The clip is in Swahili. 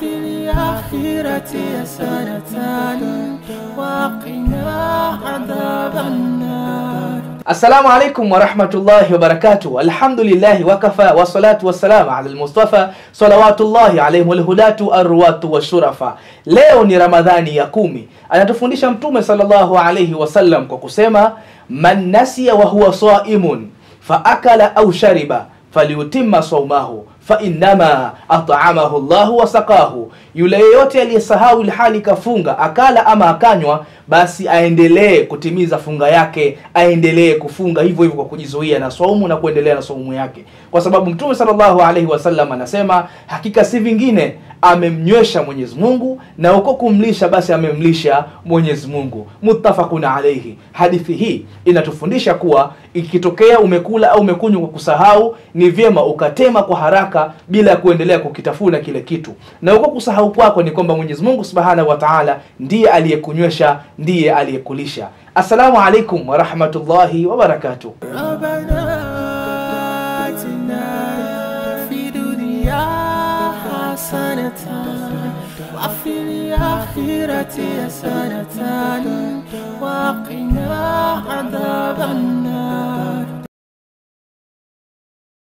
وفي الآخرة حسنة وقنا عذاب النار Assalamu alaikum warahmatullahi wabarakatuh. Alhamdulillahi wakafa wassalatu wassalamu ala almustafa salawatullahi alaihim walhudatu arwatu washurafa. Leo ni Ramadhani ya kumi. Anatufundisha Mtume sallallahu alaihi wasallam kwa kusema man nasiya wa huwa saimun fa akala au shariba falyutimma saumahu fa innama at'amahu Allahu wa saqahu, yule yeyote aliyesahau ilhali kafunga akala ama akanywa, basi aendelee kutimiza funga yake, aendelee kufunga hivyo hivyo kwa kujizuia na saumu na kuendelea na saumu yake, kwa sababu Mtume sallallahu alaihi wasallam anasema hakika si vingine amemnywesha Mwenyezi Mungu na uko kumlisha basi amemlisha Mwenyezi Mungu. Muttafaqun alayhi. Hadithi hii inatufundisha kuwa ikitokea umekula au umekunywa kwa kusahau, ni vyema ukatema kwa haraka bila ya kuendelea kukitafuna kile kitu, na uko kusahau kwako ni kwamba Mwenyezi Mungu Subhanahu wa Ta'ala ndiye aliyekunywesha, ndiye aliyekulisha. Assalamu alaikum wa rahmatullahi wa barakatuh. ربنا آتنا في دنيا حسنة وفي الآخرة حسنة وقنا عذاب النار